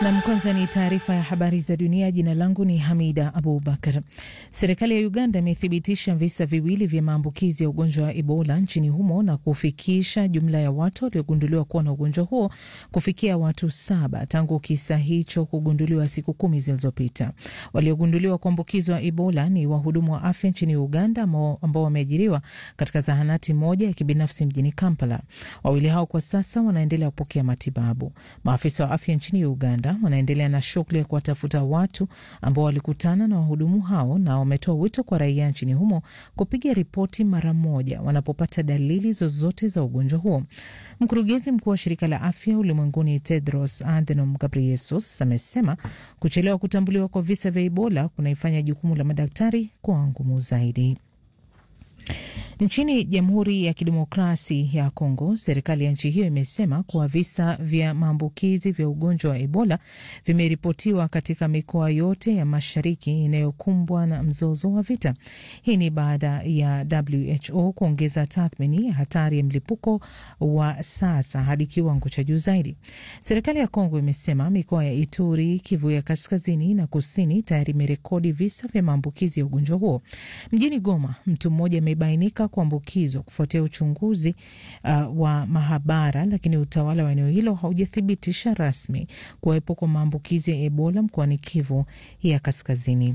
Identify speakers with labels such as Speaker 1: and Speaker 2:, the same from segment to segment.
Speaker 1: Nam, kwanza ni taarifa ya habari za dunia. Jina langu ni Hamida Abubakar. Serikali ya Uganda imethibitisha visa viwili vya maambukizi ya ugonjwa wa Ebola nchini humo na kufikisha jumla ya watu waliogunduliwa kuwa na ugonjwa huo kufikia watu saba tangu kisa hicho kugunduliwa siku kumi zilizopita. Waliogunduliwa kuambukizwa Ebola ni wahudumu wa afya nchini Uganda ambao wameajiriwa katika zahanati moja ya kibinafsi mjini Kampala. Wawili hao kwa sasa wanaendelea kupokea matibabu. Maafisa wa afya nchini Uganda wanaendelea na shughuli ya kuwatafuta watu ambao walikutana na wahudumu hao na wametoa wito kwa raia nchini humo kupiga ripoti mara moja wanapopata dalili zozote za ugonjwa huo. Mkurugenzi mkuu wa shirika la afya ulimwenguni Tedros Adhanom Ghebreyesus amesema kuchelewa kutambuliwa kwa visa vya Ebola kunaifanya jukumu la madaktari kuwa ngumu zaidi. Nchini Jamhuri ya Kidemokrasi ya Kongo, serikali ya nchi hiyo imesema kuwa visa vya maambukizi vya ugonjwa wa Ebola vimeripotiwa katika mikoa yote ya mashariki inayokumbwa na mzozo wa vita. Hii ni baada ya WHO kuongeza tathmini ya hatari ya mlipuko wa sasa hadi kiwango cha juu zaidi. Serikali ya Kongo imesema mikoa ya Ituri, Kivu ya kaskazini na kusini tayari imerekodi visa vya maambukizi ya ugonjwa huo. Mjini Goma, mtu mmoja amebainika kuambukizwa kufuatia uchunguzi uh, wa mahabara, lakini utawala wa eneo hilo haujathibitisha rasmi kuwepo kwa maambukizi ya Ebola mkoani Kivu ya kaskazini.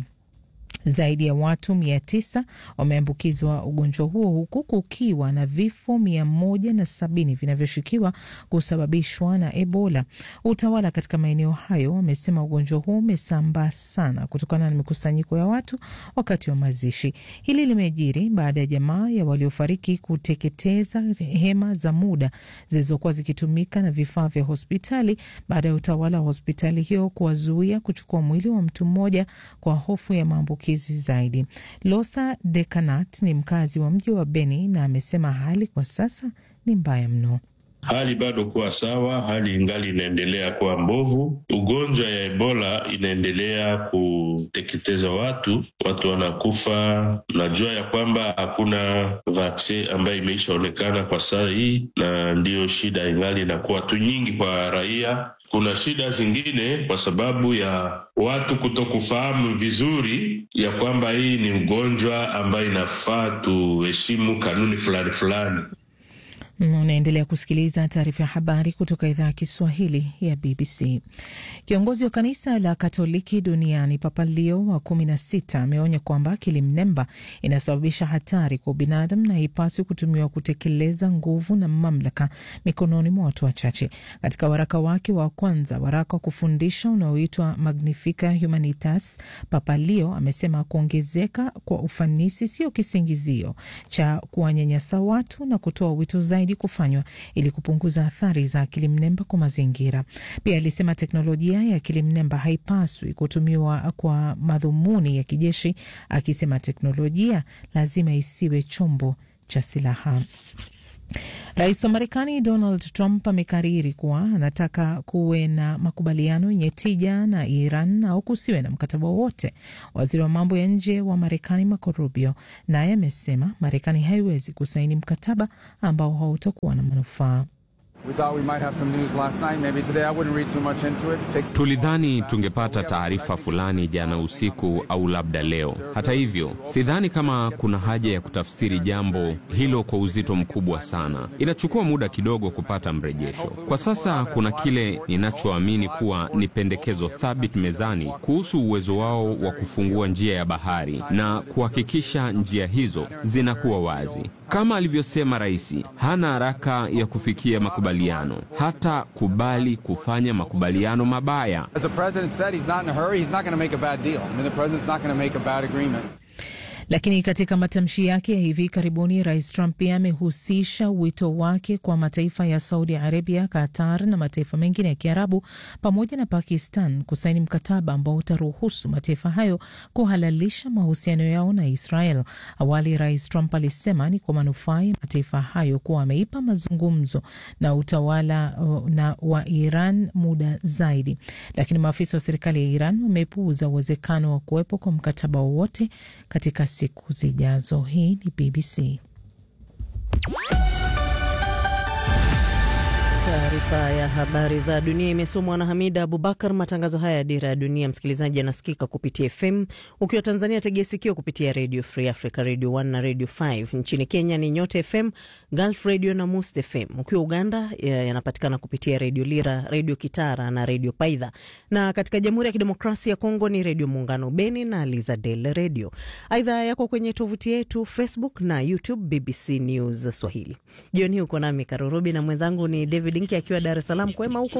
Speaker 1: Zaidi ya watu mia tisa wameambukizwa ugonjwa huo huku kukiwa na vifo mia moja na sabini vinavyoshukiwa kusababishwa na Ebola. Utawala katika maeneo hayo wamesema ugonjwa huo umesambaa sana kutokana na mikusanyiko ya watu wakati wa mazishi. Hili limejiri baada ya jamaa ya waliofariki kuteketeza hema za muda zilizokuwa zikitumika na vifaa vya hospitali baada ya utawala wa hospitali hiyo kuwazuia kuchukua mwili wa mtu mmoja kwa hofu ya maambukizi zaidi. Losa Dekanat ni mkazi wa mji wa Beni na amesema hali kwa sasa ni mbaya mno.
Speaker 2: Hali bado kuwa sawa, hali ingali inaendelea kuwa mbovu. Ugonjwa ya Ebola inaendelea kuteketeza watu, watu wanakufa. Najua ya kwamba hakuna vaksin ambayo imeishaonekana kwa saa hii, na ndiyo shida ingali inakuwa tu nyingi kwa raia. Kuna shida zingine kwa sababu ya watu kutokufahamu vizuri ya kwamba hii ni ugonjwa ambayo inafaa tuheshimu kanuni fulani fulani.
Speaker 1: Unaendelea kusikiliza taarifa ya habari kutoka idhaa ya Kiswahili ya BBC. Kiongozi wa kanisa la Katoliki duniani Papa Leo wa kumi na sita ameonya kwamba akili mnemba inasababisha hatari kwa ubinadamu na haipaswi kutumiwa kutekeleza nguvu na mamlaka mikononi mwa watu wachache. Katika waraka wake wa kwanza, waraka wa kufundisha unaoitwa Magnifica Humanitas, Papa Leo amesema kuongezeka kwa ufanisi sio kisingizio cha kuwanyanyasa watu na kutoa wito zaidi kufanywa ili kupunguza athari za akili mnemba kwa mazingira. Pia alisema teknolojia ya akili mnemba haipaswi kutumiwa kwa madhumuni ya kijeshi, akisema teknolojia lazima isiwe chombo cha silaha. Rais wa Marekani Donald Trump amekariri kuwa anataka kuwe na makubaliano yenye tija na Iran au kusiwe na mkataba wowote. Waziri wa mambo ya nje wa Marekani Marco Rubio naye amesema Marekani haiwezi kusaini mkataba ambao hautakuwa na manufaa.
Speaker 3: Tulidhani tungepata taarifa fulani jana usiku au labda leo. Hata hivyo, sidhani kama kuna haja ya kutafsiri jambo hilo kwa uzito mkubwa sana. Inachukua muda kidogo kupata mrejesho. Kwa sasa kuna kile ninachoamini kuwa ni pendekezo thabiti mezani kuhusu uwezo wao wa kufungua njia ya bahari na kuhakikisha njia hizo zinakuwa wazi. Kama alivyosema rais, hana haraka ya kufikia makubaliano, hata kubali kufanya makubaliano mabaya.
Speaker 1: Lakini katika matamshi yake ya hivi karibuni, rais Trump pia amehusisha wito wake kwa mataifa ya Saudi Arabia, Qatar na mataifa mengine ya Kiarabu pamoja na Pakistan kusaini mkataba ambao utaruhusu mataifa hayo kuhalalisha mahusiano yao na Israel. Awali rais Trump alisema ni kwa manufaa ya mataifa hayo kuwa ameipa mazungumzo na utawala na wa Iran muda zaidi, lakini maafisa wa serikali ya Iran wamepuuza uwezekano wa kuwepo kwa mkataba wowote katika siku zijazo. Hii ni BBC.
Speaker 4: Taarifa ya habari za dunia imesomwa na Hamida Abubakar. Matangazo haya ya Dira ya Dunia, msikilizaji, anasikika kupitia FM. Ukiwa Tanzania, tegea sikio kupitia Radio Free Africa, Radio 1 na Radio 5. Nchini Kenya ni Nyota FM, Gulf Radio na Must FM. Ukiwa Uganda yanapatikana kupitia Radio Lira, Radio Kitara na Radio Paidha, na katika Jamhuri ya Kidemokrasia ya Kongo ni Radio Muungano Beni na Lizadel Radio. Aidha yako kwenye tovuti yetu Facebook na YouTube BBC News Swahili. Jioni hii uko nami Karurubi na mwenzangu ni David Nki akiwa Dar es Salaam. Kwema huko?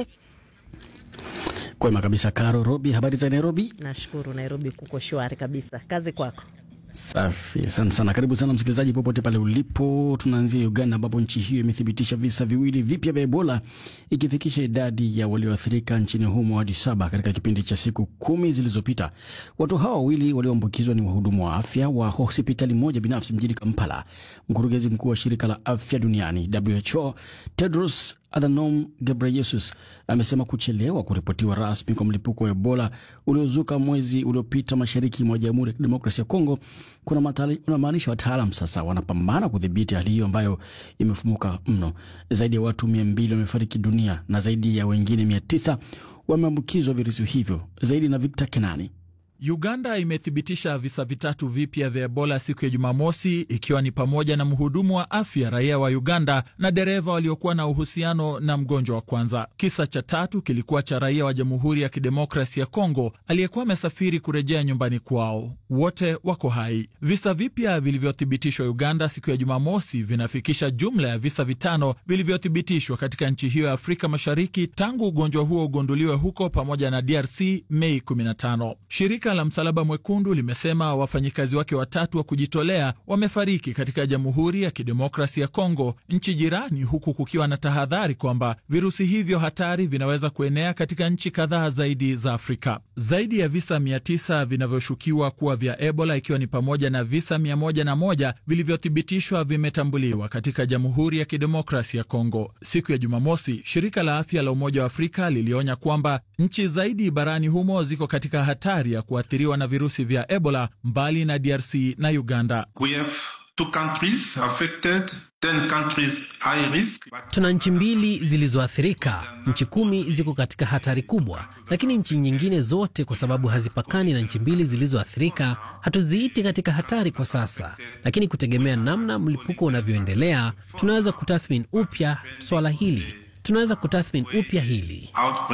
Speaker 5: Kwema kabisa Karo Robi, habari za Nairobi?
Speaker 4: Nashukuru, Nairobi kuko shwari kabisa. Kazi kwako.
Speaker 5: Safi, asante sana. Karibu sana msikilizaji, popote pale ulipo. Tunaanzia Uganda, ambapo nchi hiyo imethibitisha visa viwili vipya vya Ebola, ikifikisha idadi ya walioathirika nchini humo hadi saba katika kipindi cha siku kumi zilizopita. Watu hawa wawili walioambukizwa ni wahudumu wa afya wa hospitali moja binafsi mjini Kampala. Mkurugenzi mkuu wa shirika la afya duniani WHO Tedros Adhanom Ghebreyesus amesema kuchelewa kuripotiwa rasmi kwa mlipuko wa Ebola uliozuka mwezi uliopita mashariki mwa Jamhuri ya Kidemokrasia ya Kongo kunamaanisha wataalam sasa wanapambana kudhibiti hali hiyo ambayo imefumuka mno. Zaidi ya watu mia mbili wamefariki dunia na zaidi ya wengine mia tisa wameambukizwa virusi hivyo. Zaidi na Victor Kenani.
Speaker 6: Uganda imethibitisha visa vitatu vipya vya Ebola siku ya Jumamosi, ikiwa ni pamoja na mhudumu wa afya raia wa Uganda na dereva waliokuwa na uhusiano na mgonjwa wa kwanza. Kisa cha tatu kilikuwa cha raia wa Jamhuri ya Kidemokrasi ya Kongo aliyekuwa amesafiri kurejea nyumbani kwao. Wote wako hai. Visa vipya vilivyothibitishwa Uganda siku ya Jumamosi vinafikisha jumla ya visa vitano vilivyothibitishwa katika nchi hiyo ya Afrika Mashariki tangu ugonjwa huo ugunduliwe huko pamoja na DRC Mei 15. Shirika la Msalaba Mwekundu limesema wafanyikazi wake watatu wa kujitolea wamefariki katika Jamhuri ya Kidemokrasi ya Kongo, nchi jirani, huku kukiwa na tahadhari kwamba virusi hivyo hatari vinaweza kuenea katika nchi kadhaa zaidi za Afrika. Zaidi ya visa 900 vinavyoshukiwa kuwa vya Ebola, ikiwa ni pamoja na visa 101 vilivyothibitishwa vimetambuliwa katika Jamhuri ya Kidemokrasi ya Kongo. Siku ya Jumamosi, shirika la afya la Umoja wa Afrika lilionya kwamba nchi zaidi barani humo ziko katika hatari ya kuathiriwa na virusi vya Ebola mbali na DRC na Uganda.
Speaker 7: We have two countries affected, ten countries high risk.
Speaker 8: Tuna nchi mbili zilizoathirika, nchi kumi ziko katika hatari kubwa, lakini nchi nyingine zote, kwa sababu hazipakani na nchi mbili zilizoathirika, hatuziiti katika hatari kwa sasa, lakini kutegemea namna mlipuko unavyoendelea, tunaweza kutathmini upya swala hili tunaweza kutathmini upya hili.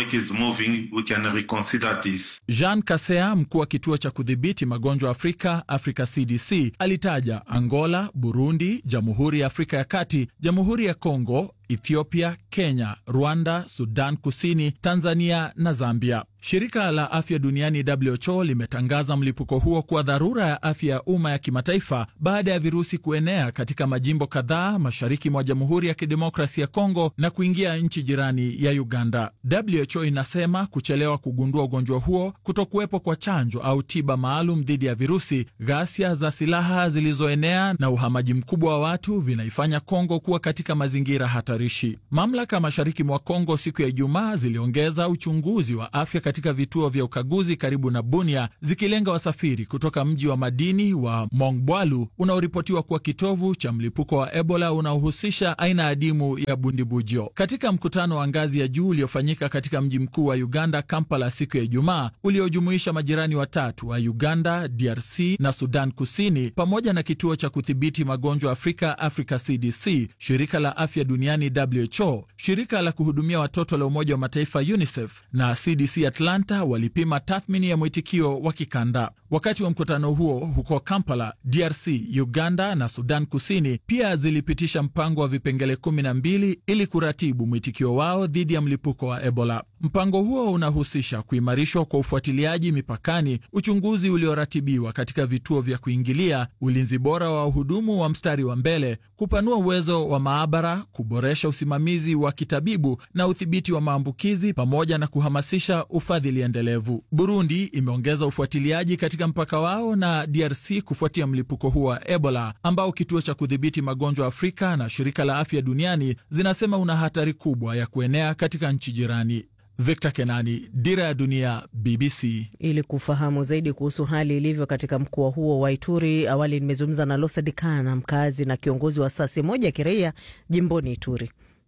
Speaker 6: Jean Kasea, mkuu wa kituo cha kudhibiti magonjwa Afrika, Africa CDC, alitaja Angola, Burundi, Jamhuri ya Afrika ya Kati, Jamhuri ya Kongo, Ethiopia, Kenya, Rwanda, Sudan Kusini, Tanzania na Zambia. Shirika la afya duniani WHO limetangaza mlipuko huo kuwa dharura ya afya ya umma ya kimataifa baada ya virusi kuenea katika majimbo kadhaa mashariki mwa Jamhuri ya Kidemokrasi ya Kongo na kuingia nchi jirani ya Uganda. WHO inasema kuchelewa kugundua ugonjwa huo, kutokuwepo kwa chanjo au tiba maalum dhidi ya virusi, ghasia za silaha zilizoenea na uhamaji mkubwa wa watu vinaifanya Kongo kuwa katika mazingira hatarishi. Mamlaka mashariki mwa Kongo siku ya Ijumaa ziliongeza uchunguzi wa afya katika vituo vya ukaguzi karibu na Bunia, zikilenga wasafiri kutoka mji wa madini wa Mongbwalu unaoripotiwa kuwa kitovu cha mlipuko wa Ebola unaohusisha aina adimu ya bundibujo. Katika mkutano wa ngazi ya juu uliofanyika katika mji mkuu wa Uganda, Kampala, siku ya Ijumaa, uliojumuisha majirani watatu wa Uganda, DRC na Sudan Kusini, pamoja na kituo cha kudhibiti magonjwa Afrika, Africa CDC, shirika la afya duniani WHO, shirika la kuhudumia watoto la Umoja wa Mataifa UNICEF na CDC Atlanta walipima tathmini ya mwitikio wa kikanda. Wakati wa mkutano huo huko Kampala, DRC, Uganda na Sudan Kusini pia zilipitisha mpango wa vipengele kumi na mbili ili kuratibu mwitikio wao dhidi ya mlipuko wa Ebola. Mpango huo unahusisha kuimarishwa kwa ufuatiliaji mipakani, uchunguzi ulioratibiwa katika vituo vya kuingilia, ulinzi bora wa wahudumu wa mstari wa mbele, kupanua uwezo wa maabara, kuboresha usimamizi wa kitabibu na udhibiti wa maambukizi, pamoja na kuhamasisha ufadhili endelevu. Burundi imeongeza ufuatiliaji katika mpaka wao na DRC kufuatia mlipuko huo wa Ebola ambao kituo cha kudhibiti magonjwa Afrika na shirika la afya duniani zinasema una hatari kubwa ya kuenea katika nchi jirani. Victor Kenani, Dira ya Dunia, BBC.
Speaker 4: Ili kufahamu zaidi kuhusu hali ilivyo katika mkoa huo wa Ituri, awali nimezungumza na Losa Dikana, mkazi na kiongozi wa asasi moja ya kiraia jimboni Ituri.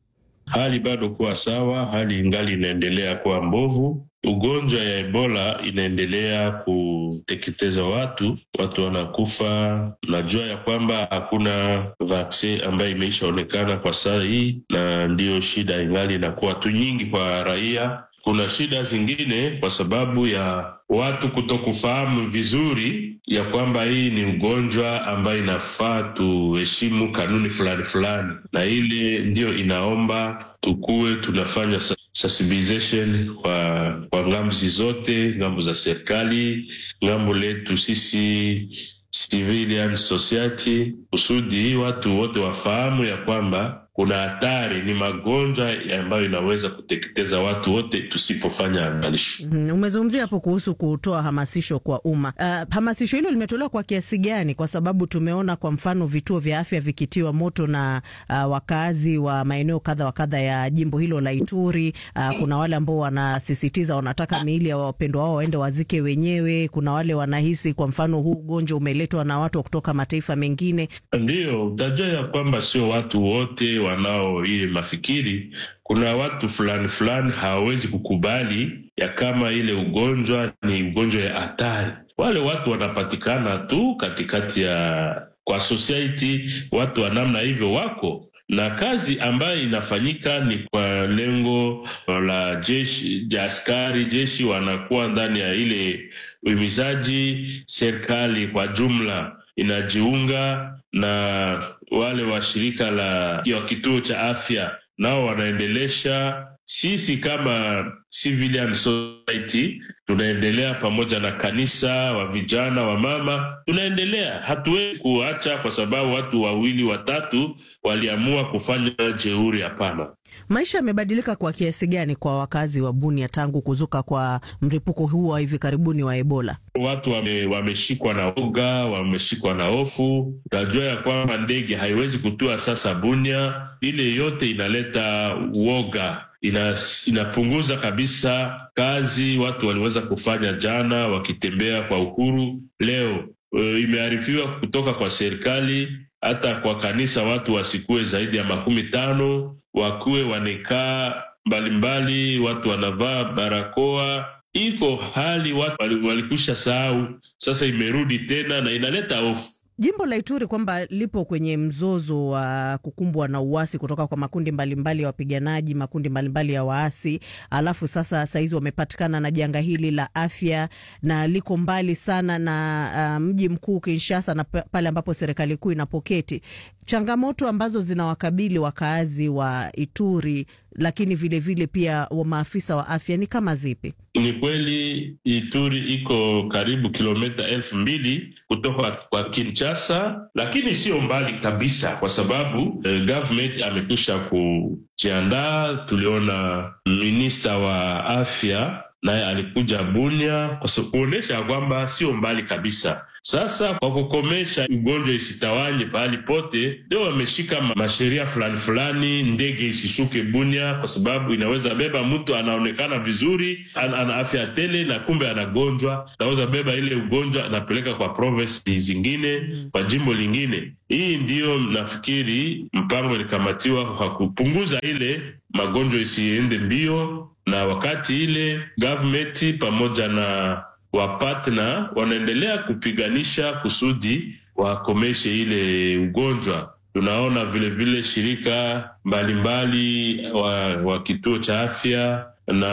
Speaker 2: hali bado kuwa sawa, hali ingali inaendelea kuwa mbovu. Ugonjwa ya Ebola inaendelea kuteketeza watu, watu wanakufa. Najua ya kwamba hakuna vaksin ambayo imeishaonekana kwa saa hii, na ndiyo shida ingali inakuwa tu nyingi kwa raia. Kuna shida zingine kwa sababu ya watu kutokufahamu vizuri ya kwamba hii ni ugonjwa ambayo inafaa tuheshimu kanuni fulani fulani, na ile ndiyo inaomba tukuwe tunafanya sensibilization kwa kwa ngamzi zote, ngambo za serikali, ngambo letu sisi civilian society, kusudi watu wote wafahamu ya kwamba kuna hatari, ni magonjwa ambayo inaweza kuteketeza watu wote tusipofanya angalisho.
Speaker 4: Mm, umezungumzia hapo kuhusu kutoa hamasisho kwa umma. Uh, hamasisho hilo limetolewa kwa kiasi gani? Kwa sababu tumeona kwa mfano vituo vya afya vikitiwa moto na uh, wakazi wa maeneo kadha wa kadha ya jimbo hilo la Ituri. Uh, kuna wale ambao wanasisitiza wanataka miili ya wapendwa wao waende wazike wenyewe. Kuna wale wanahisi kwa mfano huu ugonjwa umeletwa na watu kutoka mataifa mengine.
Speaker 2: Ndiyo utajua ya kwamba sio watu wote wanao ile mafikiri. Kuna watu fulani fulani hawawezi kukubali ya kama ile ugonjwa ni ugonjwa ya hatari. Wale watu wanapatikana tu katikati ya kwa society, watu wa namna hivyo wako na kazi ambayo inafanyika ni kwa lengo la jeshi ja askari jeshi wanakuwa ndani ya ile uhimizaji. Serikali kwa jumla inajiunga na wale wa shirika la wa kituo cha afya nao wanaendelesha. Sisi kama civilian society tunaendelea pamoja na kanisa, wa vijana, wa mama, tunaendelea. Hatuwezi kuacha kwa sababu watu wawili watatu waliamua kufanya jeuri. Hapana.
Speaker 4: Maisha yamebadilika kwa kiasi gani kwa wakazi wa Bunia tangu kuzuka kwa mlipuko huu wa hivi karibuni wa Ebola?
Speaker 2: Watu wame, wameshikwa na uga, wameshikwa na hofu. Unajua ya kwamba ndege haiwezi kutua sasa Bunia. Ile yote inaleta uoga, ina, inapunguza kabisa kazi watu waliweza kufanya jana wakitembea kwa uhuru. Leo e, imearifiwa kutoka kwa serikali hata kwa kanisa watu wasikuwe zaidi ya makumi tano wakuwe wanekaa mbalimbali, watu wanavaa barakoa. Iko hali watu walikusha sahau, sasa imerudi tena na inaleta hofu.
Speaker 4: Jimbo la Ituri kwamba lipo kwenye mzozo wa kukumbwa na uasi kutoka kwa makundi mbalimbali mbali ya wapiganaji, makundi mbalimbali mbali ya waasi, alafu sasa sahizi wamepatikana na janga hili la afya na liko mbali sana na uh, mji mkuu Kinshasa na pale ambapo serikali kuu inapoketi. Changamoto ambazo zinawakabili wakaazi wa Ituri, lakini vilevile vile pia wa maafisa wa afya ni kama zipi?
Speaker 2: Ni kweli Ituri iko karibu kilomita elfu mbili kutoka kwa Kinshasa, lakini sio mbali kabisa, kwa sababu eh, government amekwisha kujiandaa. Tuliona minista wa afya naye alikuja Bunia kuonyesha kwamba sio mbali kabisa. Sasa kwa kukomesha ugonjwa isitawanye pahali pote, ndio wameshika masheria fulani fulani, ndege isishuke Bunia kwa sababu inaweza beba mtu anaonekana vizuri, ana, ana afya tele na kumbe anagonjwa, naweza beba ile ugonjwa anapeleka kwa province zingine, kwa jimbo lingine. Hii ndiyo nafikiri mpango ilikamatiwa kwa kupunguza ile magonjwa isiende mbio, na wakati ile government pamoja na wapatna wanaendelea kupiganisha kusudi wakomeshe ile ugonjwa. Tunaona vilevile vile shirika mbalimbali mbali wa, wa kituo cha afya na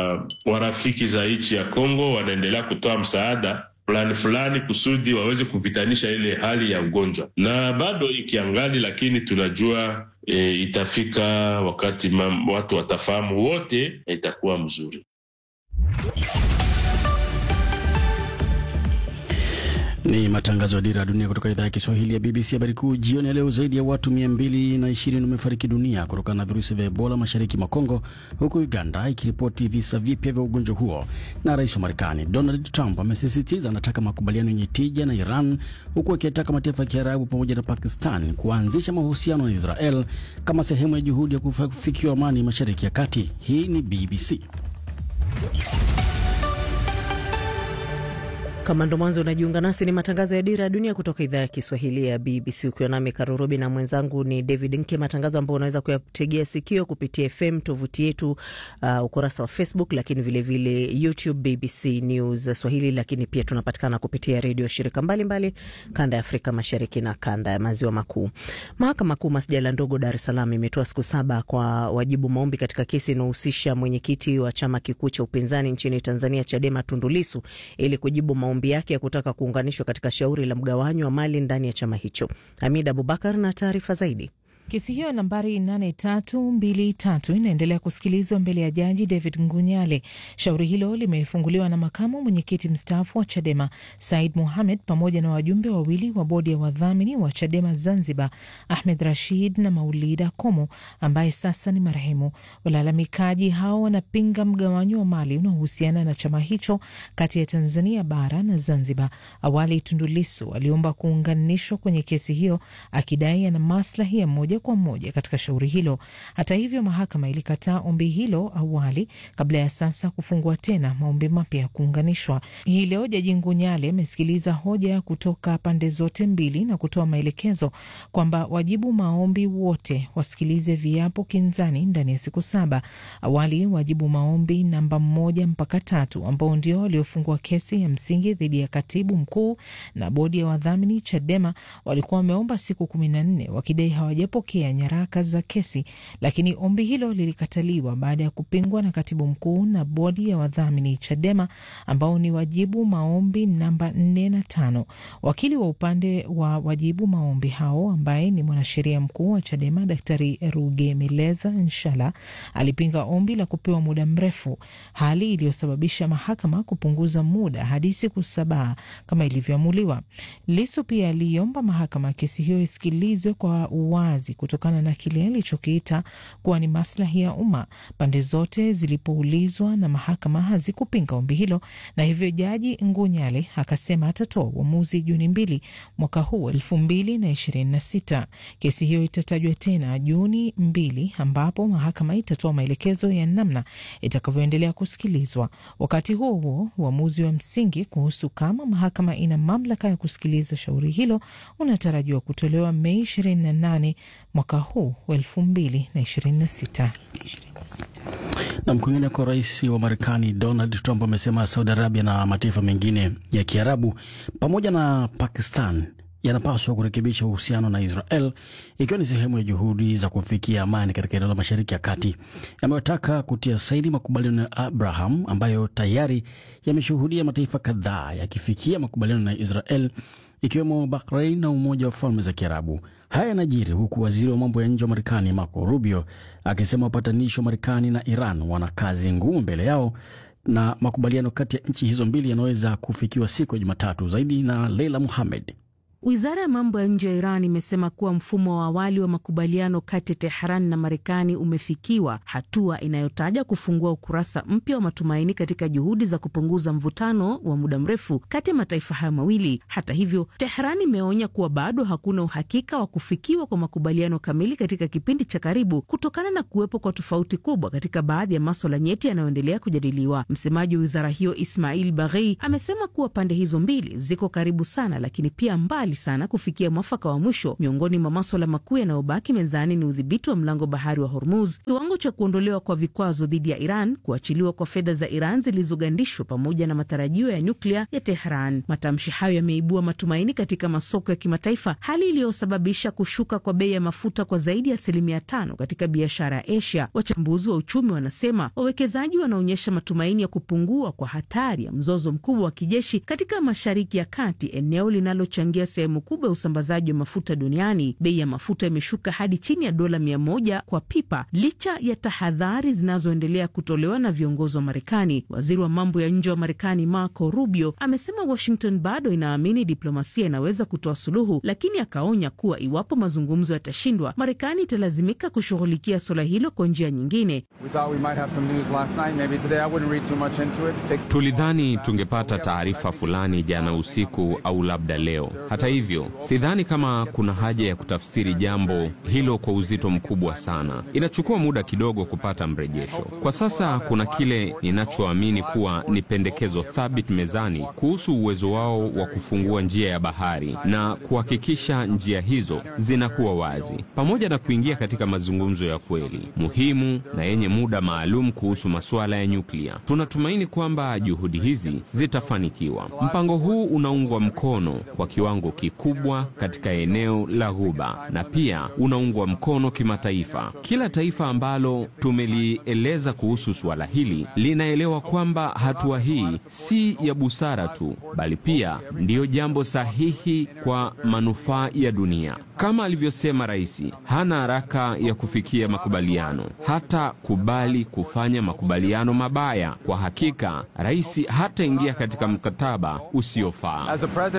Speaker 2: warafiki za nchi ya Kongo wanaendelea kutoa msaada fulani fulani kusudi waweze kuvitanisha ile hali ya ugonjwa, na bado ikiangali, lakini tunajua e, itafika wakati mam, watu watafahamu wote na itakuwa mzuri.
Speaker 5: Ni matangazo ya Dira ya Dunia kutoka idhaa ya Kiswahili ya BBC. Habari kuu jioni ya leo, zaidi ya watu mia mbili na ishirini wamefariki dunia kutokana na virusi vya Ebola mashariki mwa Kongo, huku Uganda ikiripoti visa vipya vya ugonjwa huo. Na rais wa Marekani Donald Trump amesisitiza anataka makubaliano yenye tija na Iran, huku akiyataka mataifa ya Kiarabu pamoja na Pakistan kuanzisha mahusiano na Israel kama sehemu ya juhudi ya kufikiwa amani mashariki ya kati. Hii ni BBC.
Speaker 4: Kama ndo mwanzo unajiunga nasi, ni matangazo ya Dira ya Dunia kutoka idhaa ya Kiswahili ya BBC, ukiwa nami Karurobi na mwenzangu ni David Nke, matangazo ambayo unaweza kuyategea sikio kupitia FM, tovuti yetu, uh, ukurasa wa Facebook, lakini vilevile vile YouTube BBC News Swahili, lakini pia tunapatikana kupitia redio shirika mbalimbali mbali, kanda ya Afrika Mashariki na kanda ya Maziwa Makuu. Mahakama Kuu masjala ndogo Dar es Salaam imetoa siku saba kwa wajibu maombi katika kesi inayohusisha mwenyekiti wa chama kikuu cha upinzani nchini Tanzania, Chadema, Tundu Lissu ili kujibu maombi yake ya kutaka kuunganishwa katika shauri la mgawanyo wa mali ndani ya chama hicho. Hamid Abubakar na taarifa zaidi.
Speaker 1: Kesi hiyo nambari 8323 inaendelea kusikilizwa mbele ya jaji David Ngunyale. Shauri hilo limefunguliwa na makamu mwenyekiti mstaafu wa Chadema Said Mohamed pamoja na wajumbe wawili wa bodi ya wadhamini wa Chadema Zanzibar, Ahmed Rashid na Maulida Komo ambaye sasa ni marehemu. Walalamikaji hao wanapinga mgawanyo wa mali unaohusiana na chama hicho kati ya Tanzania bara na Zanzibar. Awali Tundu Lissu aliomba kuunganishwa kwenye kesi hiyo akidai ana maslahi ya moja kwa moja katika shauri hilo. Hata hivyo, mahakama ilikataa ombi hilo awali kabla ya sasa kufungua tena maombi mapya ya kuunganishwa. Hii leo Jaji Ngunyale amesikiliza hoja kutoka pande zote mbili na kutoa maelekezo kwamba wajibu maombi wote wasikilize viapo kinzani ndani ya siku saba. Awali wajibu maombi namba moja mpaka tatu ambao ndio waliofungua kesi ya msingi dhidi ya katibu mkuu na bodi ya wadhamini Chadema walikuwa wameomba siku kumi na nne wakidai hawajapokea nyaraka za kesi, lakini ombi hilo lilikataliwa baada ya kupingwa na katibu mkuu na bodi ya wadhamini Chadema ambao ni wajibu maombi namba nne na tano. Wakili wa upande wa wajibu maombi hao ambaye ni mwanasheria mkuu wa Chadema Daktari Rugemeleza Nshala alipinga ombi la kupewa muda mrefu, hali iliyosababisha mahakama kupunguza muda hadi siku saba kama ilivyoamuliwa. Lisu pia aliomba mahakama kesi hiyo isikilizwe kwa uwazi kutokana na kile alichokiita kuwa ni maslahi ya umma. Pande zote zilipoulizwa na mahakama hazikupinga ombi hilo, na hivyo Jaji Ngunyale akasema atatoa uamuzi Juni mbili mwaka huu elfu mbili na ishirini na sita. Kesi hiyo itatajwa tena Juni mbili ambapo mahakama itatoa maelekezo ya namna itakavyoendelea kusikilizwa. Wakati huo huo, uamuzi wa msingi kuhusu kama mahakama ina mamlaka ya kusikiliza shauri hilo unatarajiwa kutolewa Mei 28 mwaka huu wa 2026.
Speaker 5: Na kwingineko, rais wa Marekani Donald Trump amesema Saudi Arabia na mataifa mengine ya Kiarabu pamoja na Pakistan yanapaswa kurekebisha uhusiano na Israel ikiwa ni sehemu ya juhudi za kufikia amani katika eneo la Mashariki ya Kati. Amewataka kutia saini makubaliano ya Abraham ambayo tayari yameshuhudia mataifa kadhaa yakifikia makubaliano na Israel ikiwemo Bahrain na Umoja wa Falme za Kiarabu. Haya yanajiri huku waziri wa mambo ya nje wa Marekani Marco Rubio akisema wapatanishi wa Marekani na Iran wana kazi ngumu mbele yao na makubaliano kati ya nchi hizo mbili yanaweza kufikiwa siku ya Jumatatu. Zaidi na Leila Muhamed.
Speaker 9: Wizara ya mambo ya nje ya Iran imesema kuwa mfumo wa awali wa makubaliano kati ya Tehran na Marekani umefikiwa, hatua inayotaja kufungua ukurasa mpya wa matumaini katika juhudi za kupunguza mvutano wa muda mrefu kati ya mataifa hayo mawili. Hata hivyo, Tehran imeonya kuwa bado hakuna uhakika wa kufikiwa kwa makubaliano kamili katika kipindi cha karibu kutokana na kuwepo kwa tofauti kubwa katika baadhi ya maswala nyeti yanayoendelea kujadiliwa. Msemaji wa wizara hiyo Ismail Baghei amesema kuwa pande hizo mbili ziko karibu sana, lakini pia mbali sana kufikia mwafaka wa mwisho. Miongoni mwa maswala makuu yanayobaki mezani ni udhibiti wa mlango bahari wa Hormuz, kiwango cha kuondolewa kwa vikwazo dhidi ya Iran, kuachiliwa kwa fedha za Iran zilizogandishwa, pamoja na matarajio ya nyuklia ya Tehran. Matamshi hayo yameibua matumaini katika masoko ya kimataifa, hali iliyosababisha kushuka kwa bei ya mafuta kwa zaidi ya asilimia tano katika biashara ya Asia. Wachambuzi wa uchumi wanasema wawekezaji wanaonyesha matumaini ya kupungua kwa hatari ya mzozo mkubwa wa kijeshi katika Mashariki ya Kati, eneo linalochangia sehemu kubwa ya usambazaji wa mafuta duniani. Bei ya mafuta imeshuka hadi chini ya dola mia moja kwa pipa licha ya tahadhari zinazoendelea kutolewa na viongozi wa Marekani. Waziri wa mambo ya nje wa Marekani Marco Rubio amesema Washington bado inaamini diplomasia inaweza kutoa suluhu, lakini akaonya kuwa iwapo mazungumzo yatashindwa, Marekani italazimika kushughulikia suala hilo kwa njia nyingine.
Speaker 3: Tulidhani tungepata taarifa fulani jana usiku au labda leo. Hata hivyo, sidhani kama kuna haja ya kutafsiri jambo hilo kwa uzito mkubwa sana. Inachukua muda kidogo kupata mrejesho. Kwa sasa kuna kile ninachoamini kuwa ni pendekezo thabiti mezani kuhusu uwezo wao wa kufungua njia ya bahari na kuhakikisha njia hizo zinakuwa wazi, pamoja na kuingia katika mazungumzo ya kweli muhimu na yenye muda maalum kuhusu masuala ya nyuklia. Tunatumaini kwamba juhudi hizi zitafanikiwa. Mpango huu unaungwa mkono kwa kiwango kikubwa katika eneo la Ghuba na pia unaungwa mkono kimataifa. Kila taifa ambalo tumelieleza kuhusu suala hili linaelewa kwamba hatua hii si ya busara tu, bali pia ndiyo jambo sahihi kwa manufaa ya dunia. Kama alivyosema rais, hana haraka ya kufikia makubaliano, hata kubali kufanya makubaliano mabaya. Kwa hakika, rais hataingia katika mkataba usiofaa.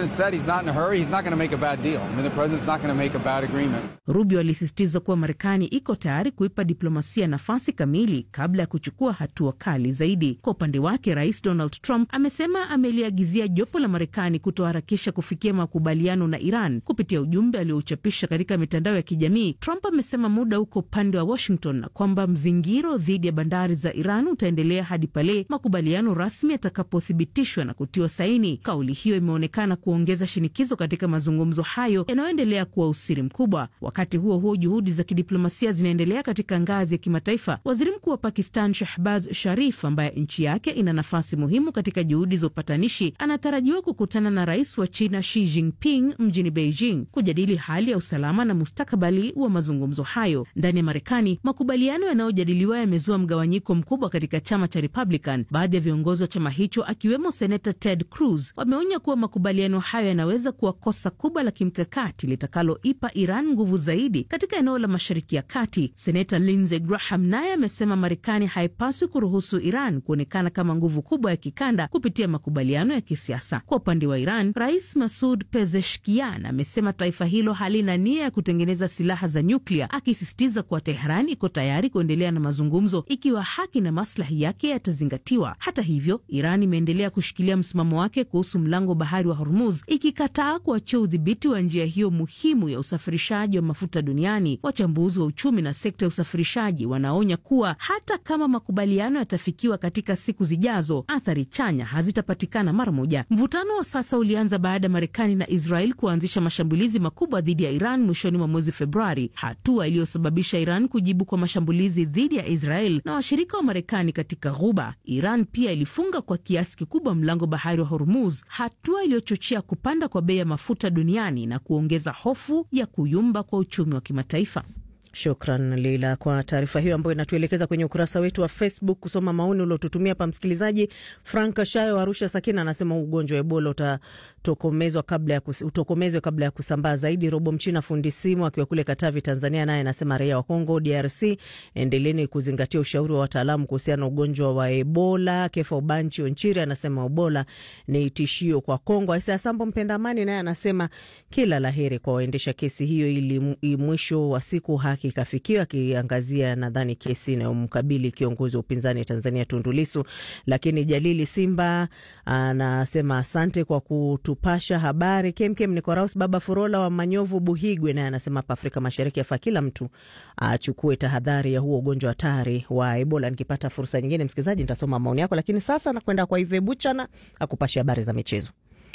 Speaker 9: Rubio alisisitiza kuwa Marekani iko tayari kuipa diplomasia nafasi kamili kabla ya kuchukua hatua kali zaidi. Kwa upande wake, rais Donald Trump amesema ameliagizia jopo la Marekani kutoharakisha kufikia makubaliano na Iran. Kupitia ujumbe aliouchapisha katika mitandao ya kijamii, Trump amesema muda uko upande wa Washington na kwamba mzingiro dhidi ya bandari za Iran utaendelea hadi pale makubaliano rasmi yatakapothibitishwa na kutiwa saini. Kauli hiyo imeonekana kuongeza shinikizo katika mazungumzo hayo yanayoendelea kuwa usiri mkubwa. Wakati huo huo, juhudi za kidiplomasia zinaendelea katika ngazi ya kimataifa. Waziri Mkuu wa Pakistan Shahbaz Sharif, ambaye nchi yake ina nafasi muhimu katika juhudi za upatanishi, anatarajiwa kukutana na rais wa China Xi Jinping mjini Beijing kujadili hali ya usalama na mustakabali wa mazungumzo hayo. Ndani ya Marekani, makubaliano yanayojadiliwa yamezua mgawanyiko mkubwa katika chama cha Republican. Baadhi ya viongozi wa chama hicho akiwemo senata Ted Cruz wameonya kuwa makubaliano hayo yanaweza kuwa kosa kubwa la kimkakati litakaloipa Iran nguvu zaidi katika eneo la Mashariki ya Kati. Senata Lindsey Graham naye amesema Marekani haipaswi kuruhusu Iran kuonekana kama nguvu kubwa ya kikanda kupitia makubaliano ya kisiasa. Kwa upande wa Iran, Rais Masud Pezeshkian amesema taifa hilo halina nia ya kutengeneza silaha za nyuklia, akisisitiza kuwa Teheran iko tayari kuendelea na mazungumzo ikiwa haki na maslahi yake yatazingatiwa. Hata hivyo, Iran imeendelea kushikilia msimamo wake kuhusu mlango wa bahari wa Hormuz, ikikataa kuachia udhibiti wa njia hiyo muhimu ya usafirishaji wa mafuta duniani. Wachambuzi wa uchumi na sekta ya usafirishaji wanaonya kuwa hata kama makubaliano yatafikiwa katika siku zijazo, athari chanya hazitapatikana mara moja. Mvutano wa sasa ulianza baada ya Marekani na Israel kuanzisha mashambulizi makubwa dhidi ya Iran mwishoni mwa mwezi Februari, hatua iliyosababisha Iran kujibu kwa mashambulizi dhidi ya Israel na washirika wa Marekani katika Ghuba. Iran pia ilifunga kwa kiasi kikubwa mlango bahari wa Hormuz, hatua iliyochochea kupanda kwa bei ya mafuta duniani na kuongeza hofu ya kuyumba kwa uchumi wa kimataifa.
Speaker 4: Shukran Leila kwa taarifa hiyo ambayo inatuelekeza kwenye ukurasa wetu wa Facebook kusoma maoni uliotutumia hapa. Msikilizaji Frank Shayo Arusha Sakina anasema ugonjwa wa Ebola utatokomezwa kabla ya kus, utokomezwe kabla ya kusambaa zaidi. Robo Mchina fundi simu akiwa kule Katavi, Tanzania, naye anasema raia wa Kongo DRC, endeleeni kuzingatia ushauri wa wataalamu kuhusiana na ugonjwa wa Ebola. Kefa Ubanchi Onchiri anasema Ebola ni tishio kwa Kongo. Aisa Sambo mpenda amani naye anasema kila laheri kwa waendesha kesi hiyo ili mwisho wa siku haki ikafikiwa akiangazia nadhani kesi inayomkabili kiongozi wa upinzani Tanzania Tundu Lissu. Lakini Jalili Simba anasema asante kwa kutupasha habari kemkem. Nikoraus Baba Furola wa Manyovu Buhigwe naye anasema hapa Afrika Mashariki afaa kila mtu achukue tahadhari ya huo ugonjwa hatari wa Ebola. Nikipata fursa nyingine, msikilizaji, nitasoma maoni yako, lakini sasa nakwenda kwa Ive Buchana akupashe habari za michezo.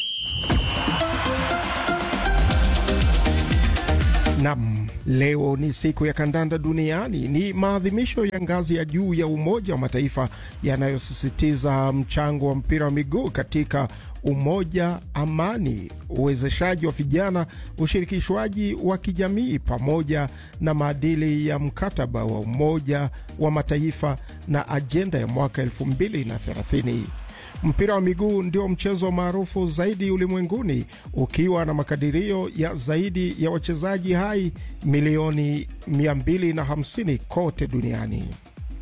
Speaker 10: Nam, leo ni siku ya kandanda duniani. Ni maadhimisho ya ngazi ya juu ya Umoja wa Mataifa yanayosisitiza mchango wa mpira wa miguu katika umoja, amani, uwezeshaji wa vijana, ushirikishwaji wa kijamii, pamoja na maadili ya mkataba wa Umoja wa Mataifa na ajenda ya mwaka elfu mbili na thelathini. Mpira wa miguu ndio mchezo maarufu zaidi ulimwenguni ukiwa na makadirio ya zaidi ya wachezaji hai milioni 250 kote duniani.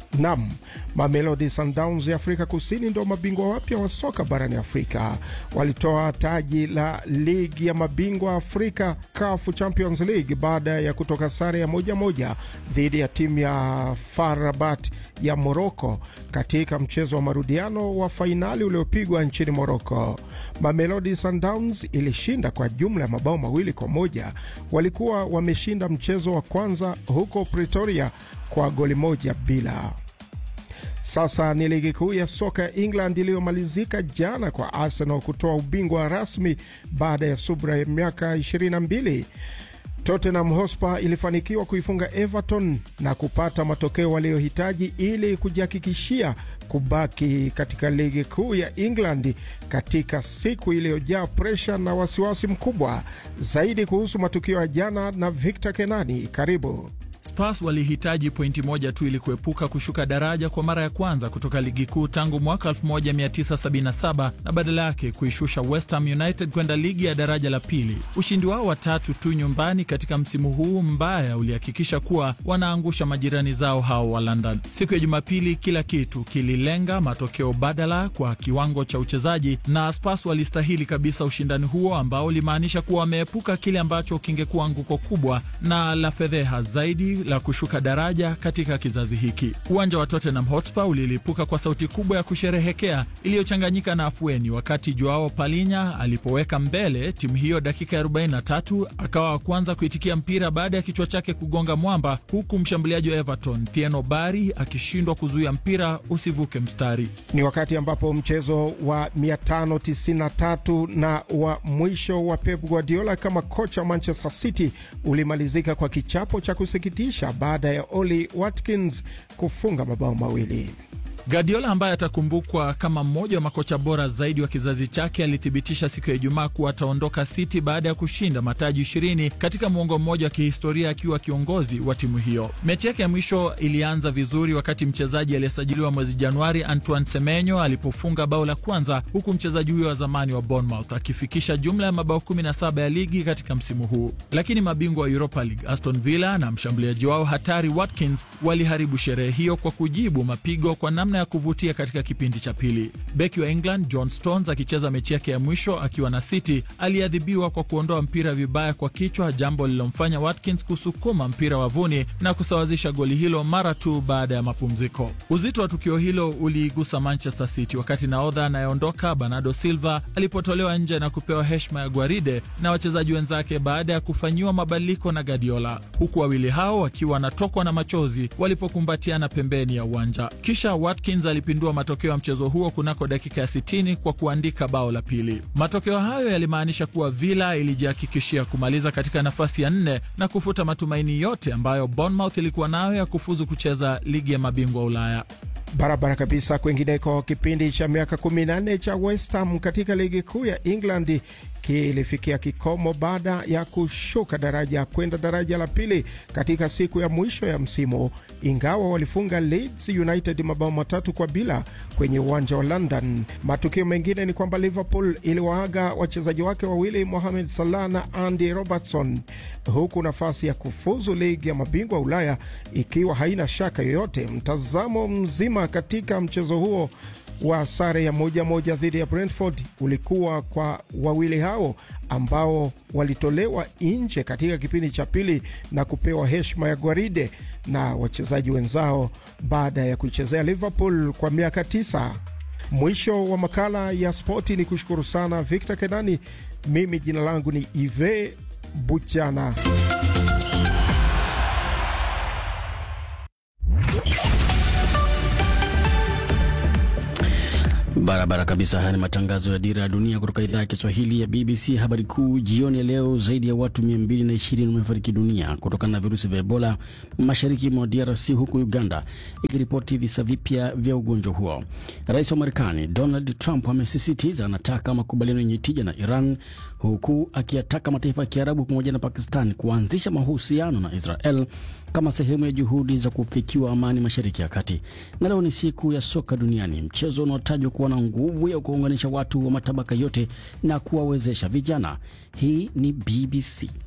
Speaker 10: Nam, Mamelodi Sundowns ya Afrika Kusini ndio mabingwa wapya wa soka barani Afrika. Walitoa taji la ligi ya mabingwa Afrika CAF Champions League baada ya kutoka sare ya moja moja dhidi ya timu ya FAR Rabat ya Moroko katika mchezo wa marudiano wa fainali uliopigwa nchini Moroko. Mamelodi Sundowns ilishinda kwa jumla ya mabao mawili kwa moja. Walikuwa wameshinda mchezo wa kwanza huko Pretoria kwa goli moja bila. Sasa ni ligi kuu ya soka ya England iliyomalizika jana kwa Arsenal kutoa ubingwa rasmi baada ya subra ya miaka 22. Tottenham Hotspur ilifanikiwa kuifunga Everton na kupata matokeo waliyohitaji ili kujihakikishia kubaki katika ligi kuu ya England katika siku iliyojaa presha na wasiwasi mkubwa. Zaidi kuhusu matukio ya jana na Victor Kenani, karibu.
Speaker 6: Spurs walihitaji pointi moja tu ili kuepuka kushuka daraja kwa mara ya kwanza kutoka ligi kuu tangu mwaka 1977 na badala yake kuishusha West Ham United kwenda ligi ya daraja la pili. Ushindi wao wa tatu tu nyumbani katika msimu huu mbaya ulihakikisha kuwa wanaangusha majirani zao hao wa London. Siku ya Jumapili, kila kitu kililenga matokeo badala kwa kiwango cha uchezaji, na Spurs walistahili kabisa ushindani huo ambao ulimaanisha kuwa wameepuka kile ambacho kingekuwa anguko kubwa na la fedheha zaidi la kushuka daraja katika kizazi hiki. Uwanja wa Tottenham Hotspur ulilipuka kwa sauti kubwa ya kusherehekea iliyochanganyika na afueni wakati Joao Palinya alipoweka mbele timu hiyo dakika ya 43, akawa wa kwanza kuitikia mpira baada ya kichwa chake kugonga mwamba, huku mshambuliaji wa Everton Tieno Bari akishindwa kuzuia mpira usivuke mstari.
Speaker 10: Ni wakati ambapo mchezo wa 593 na wa mwisho wa Pep Guardiola kama kocha wa Manchester City ulimalizika kwa kichapo cha kusikitisha baada ya Oli Watkins kufunga mabao mawili.
Speaker 6: Guardiola ambaye atakumbukwa kama mmoja wa makocha bora zaidi wa kizazi chake alithibitisha siku ya Ijumaa kuwa ataondoka City baada ya kushinda mataji ishirini katika muongo mmoja wa kihistoria akiwa kiongozi wa timu hiyo. Mechi yake ya mwisho ilianza vizuri wakati mchezaji aliyesajiliwa mwezi Januari Antoine Semenyo alipofunga bao la kwanza, huku mchezaji huyo wa zamani wa Bournemouth akifikisha jumla ya mabao 17 ya ligi katika msimu huu. Lakini mabingwa wa Europa League Aston Villa na mshambuliaji wao hatari Watkins waliharibu sherehe hiyo kwa kujibu mapigo kwa namna ya kuvutia katika kipindi cha pili. Beki wa England John Stones akicheza mechi yake ya mwisho akiwa na City aliadhibiwa kwa kuondoa mpira vibaya kwa kichwa, jambo lililomfanya Watkins kusukuma mpira wavuni na kusawazisha goli hilo mara tu baada ya mapumziko. Uzito wa tukio hilo uliigusa Manchester City wakati nahodha anayeondoka Bernardo Silva alipotolewa nje na kupewa heshima ya gwaride na wachezaji wenzake baada ya kufanyiwa mabadiliko na Guardiola, huku wawili hao wakiwa wanatokwa na machozi walipokumbatiana pembeni ya uwanja. Kisha Watkins alipindua matokeo ya mchezo huo kunako dakika ya 60 kwa kuandika bao la pili. Matokeo hayo yalimaanisha kuwa Villa ilijihakikishia kumaliza katika nafasi ya nne na kufuta matumaini yote ambayo Bournemouth ilikuwa nayo ya kufuzu kucheza ligi ya mabingwa Ulaya.
Speaker 10: Barabara kabisa. Kwingineko, kipindi cha miaka 14 cha West Ham katika ligi kuu ya England kilifikia kikomo baada ya kushuka daraja kwenda daraja la pili katika siku ya mwisho ya msimu, ingawa walifunga Leeds United mabao matatu kwa bila kwenye uwanja wa London. Matukio mengine ni kwamba Liverpool iliwaaga wachezaji wake wawili Mohamed Salah na Andy Robertson, huku nafasi ya kufuzu ligi ya mabingwa Ulaya ikiwa haina shaka yoyote. Mtazamo mzima katika mchezo huo wa sare ya moja moja dhidi ya Brentford ulikuwa kwa wawili hao ambao walitolewa nje katika kipindi cha pili na kupewa heshima ya gwaride na wachezaji wenzao baada ya kuichezea Liverpool kwa miaka tisa. Mwisho wa makala ya spoti, ni kushukuru sana Victor Kenani. Mimi jina langu ni Ive Buchana.
Speaker 5: Barabara kabisa. Haya ni matangazo ya Dira ya Dunia kutoka idhaa ya Kiswahili ya BBC. Habari kuu jioni ya leo, zaidi ya watu 220 wamefariki dunia kutokana na virusi vya Ebola mashariki mwa DRC, huku Uganda ikiripoti visa vipya vya ugonjwa huo. Rais wa Marekani Donald Trump amesisitiza anataka makubaliano yenye tija na Iran, huku akiyataka mataifa ya Kiarabu pamoja na Pakistan kuanzisha mahusiano na Israel kama sehemu ya juhudi za kufikiwa amani mashariki ya kati. Na leo ni siku ya soka duniani, mchezo unaotajwa kuwa na nguvu ya kuunganisha watu wa matabaka yote na kuwawezesha vijana. Hii ni BBC.